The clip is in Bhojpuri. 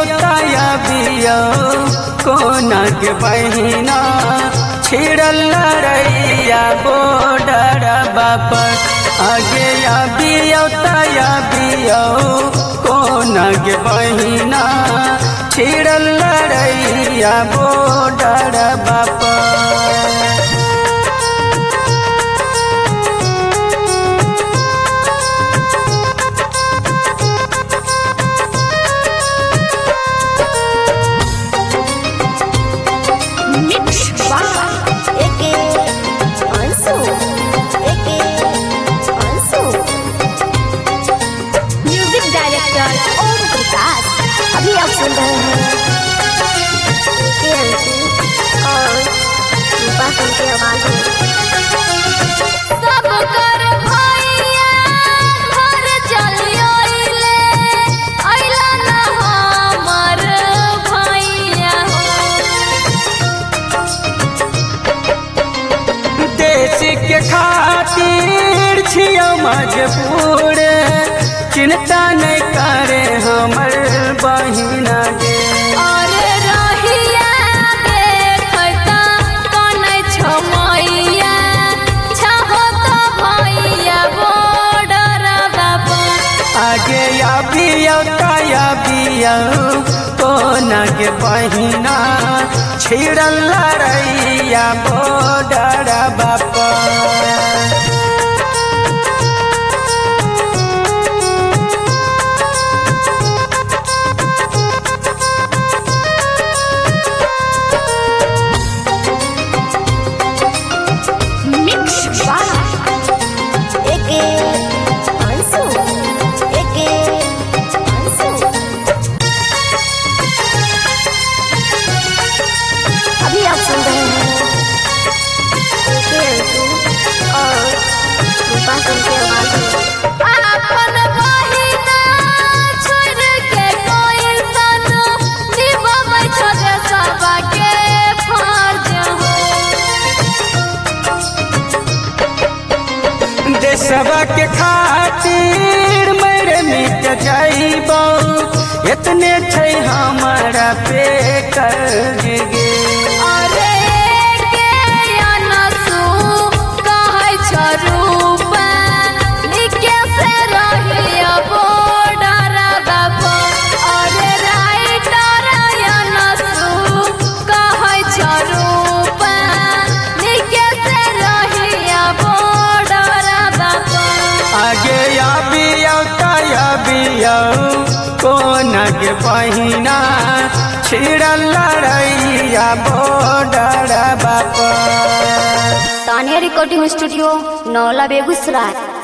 ताया बियो कोना के बहिना छिड़ल लड़ैया बोडर बाप आगे या बियो ताया बियो कोना के बहिना छिड़ल लड़ैया बोडर बाप Mix by Eke Ansu. Eke Ansu. Music director Om Prakash. अभी आप सुन रहे हैं एके अंशु और रूपा सिंह की आवाज में सब कर भैया घर चलियो ले अइला ना हमर भैया देश के खातिर छियो मजबूर चिंता नहीं करे हमर बहिना गे अरे रहिया देखता कनै छमैया छहो तो भैया बॉर्डर बाबा आगे या बियो ताया बियो कोना के बहिना छिड़ल लड़ैया बोडर बाप मिक्स बाय एके अंशु एके अंशु अभी आप सुन रहे हैं एके अंशु और रूपा सिंह की आवाज में अपन बहिना छोड़ के कोई सन निभबै छोड़े सबके फर्ज हो देशवा के खातिर मेरे मिट जाइबो इतने छै हमारा पे कर गे अरे के अनसु कहै छ रूपा निके से रहियो बॉर्डर बाबा अरे राइटर अनसु कहै छ रूपा निके से रहियो बॉर्डर बाबा आगे या बियो ताया बियो कोना के बहिना छिड़ल लड़ैया बोडर बाप तानिया रिकॉर्डिंग स्टूडियो नौला बेगूसराय